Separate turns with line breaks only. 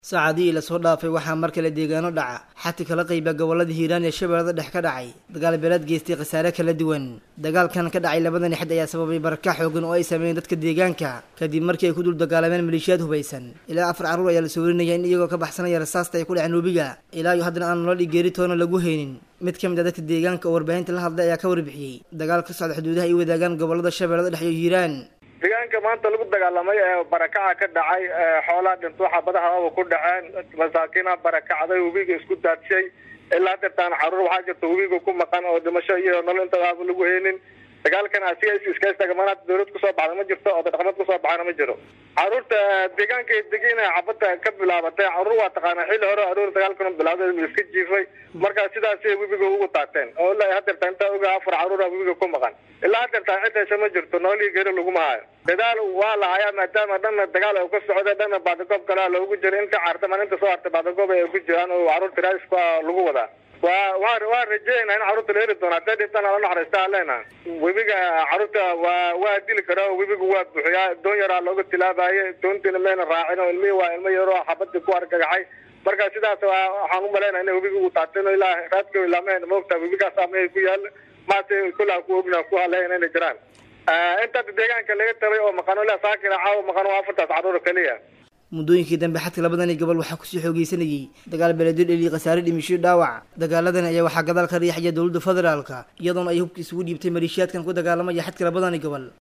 saacadihii lasoo dhaafay waxaa mar kale deegaano dhaca xati kala qayba gobolada hiiraan ee shabeellada dhex ka dhacay dagaal beeleed geystay khasaare kala duwan dagaalkan ka dhacay labadani xid ayaa sababay baraka xoogan oo ay sameeyeen dadka deegaanka kadib markii ay ku dul dagaalameen maleeshiyaad hubaysan ilaa afar carruur ayaa la soo warinaya in iyagoo ka baxsanaya rasaasta ay ku dhaceen webiga ilaa iyo haddana aan nolol geeri toona lagu haynin mid ka mid a dadka deegaanka oo warbaahinta la hadlay ayaa ka warbixiyey dagaal ka socda xuduudaha ay wadaagaan gobolada shabeellada dhex iyo hiiraan
deegaanka maanta lagu dagaalamay ee barakaca ka dhacay xoolaa dhinto xabadaha ku dhaceen masaakiina barakacday webiga isku daadshay ilaa dirtaan caruur waxaa jirta webiga ku maqan oo dhimasho iyo nolol intadaaba lagu heynin dagaalkan asiga iskastagamaana dawlad kusoo baxda ma jirto oo dhaqameed kusoo baxana ma jiro caruurta deegaanka degina xabada ka bilaabatay caruur waa taqaana xilli hore aroor dagaalkan bilaaday iska jiifay markaa sidaasay webiga ugu taateen oo ilaa hadeerta intaa oga afar caruura webiga ku maqan ilaa hadeerta cidaysa ma jirto noolii geri laguma hayo dadaal waa la hayaa maadaama dhanna dagaal ay ka socda dhanna baadagoob kalea loogu jiro inta cartaman inta soo hartay baadagoob ay ku jiraan oo caruurta raaiska lagu wadaa wa wa waa rajeynaa in carruurta la heri doono hadday dhintaan ala naxariista aleena webiga carruurta waa waa dili karaa webiga waa buuxiyaa doon yaraa looga tilaabaye doontiina mayna raacin oo ilmihii waa ilmo yaroo xabadii ku argagaxay marka sidaas waxaan u malaynaa ina webiga uu taateen ilaa raadka ilaameen maogtaa webigaas amay ku yaal maase kullaa ku ogna ku haleyn inay jiraan inta deegaanka laga tabay oo maqano ilaa saakina caawa maqano afartaas carruur keliya
muddooyinkii dambe xadka labadani gobol waxaa kusii xoogeysanayay dagaal beeleedyo dheliyi khasaare dhimisho dhaawac dagaaladani ayaa waxaa gadaal ka riixaya dowladda federaalka iyadoona ay hubka isugu dhiibtay maleeshiyaadkan ku dagaalamaya xadka labadani gobol